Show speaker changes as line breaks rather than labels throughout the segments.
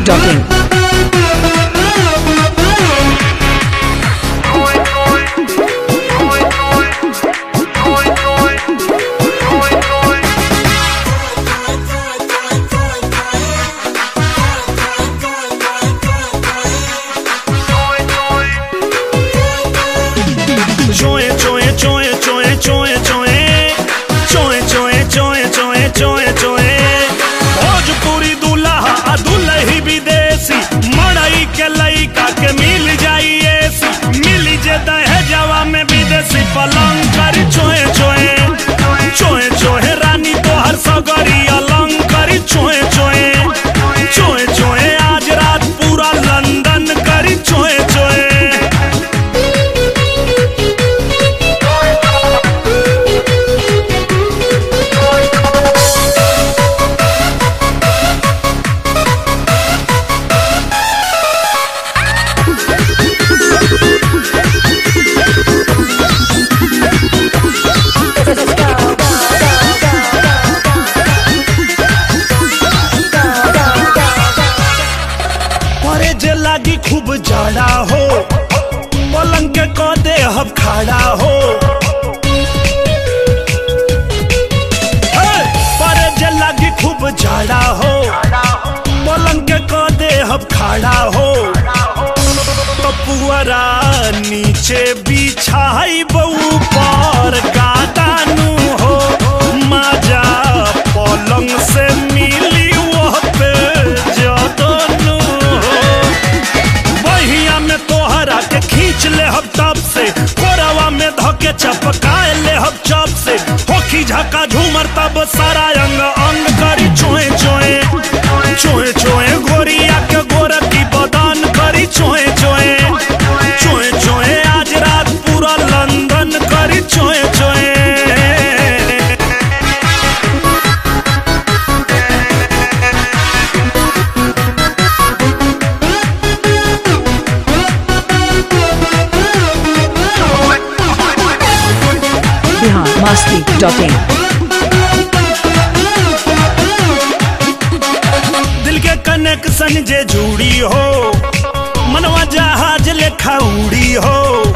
biharmasti.in
Joe, joe, joe, joe, joe, joe. Joe, joe, joe, joe, joe, joe. Bhojpuri दूल्हा आ दुल्ही विदेशी मड़ई के लइका के मिल जाई एसी मिल जे दहेजवा में विदेशी पलंग करी चोए चोए चोए चोए रानी तोहर सगरी अलंग करी चोए चोए चोए चोए आज रात पूरा लंदन करी चोए चोए परे जे लागी खूब जाड़ा हो पलंग के क दे हम खड़ा हो हे! परे जे लागी खूब जाड़ा हो पलंग के क दे हम खड़ा हो तो पुअरा नीचे बिछाई बऊ पर गादानू हो माजा पलंग से मिली वह पे जतनू हो बहिया में तोहरा के खींच ले हम तब से कोरवा में धके चपकाए ले हम चप से होखी झका झूमर तब सारा अंग अंग करी चोए चोए चोए चोए गोरिया के गोर की बदान करी चोए चोए चोए चोए आज रात पूरा लंदन करी चोए चोए
biharmasti.in
दिल के कनेक्शन जे जुड़ी हो मनवा जहाज लेखा उड़ी हो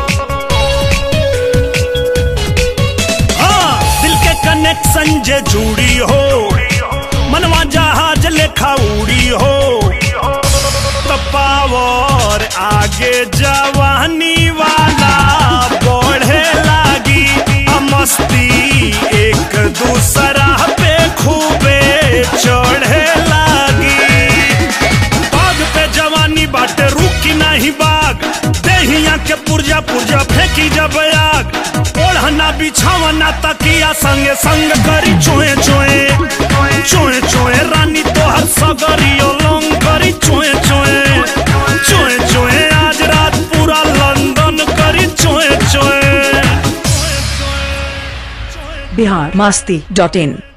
हाँ दिल के कनेक्शन जे जुड़ी हो मनवा जहाज लेखा उड़ी हो तो पावर आगे जवानी वाला बढ़े लागी आ मस्ती एक दूसरा पे खूबे चढ़े लागी बाग पे जवानी बाटे रुकी नहीं बाग देहिया के पुर्जा पुर्जा फेंकी जब आग ओढ़ना बिछावना तकिया संगे संग करी चोए चोए चोए चोए रानी तोहर सगरी ओलंग करी चोए चोए चोए चोए आज रात पूरा लंदन करी चोए चोए
biharmasti.in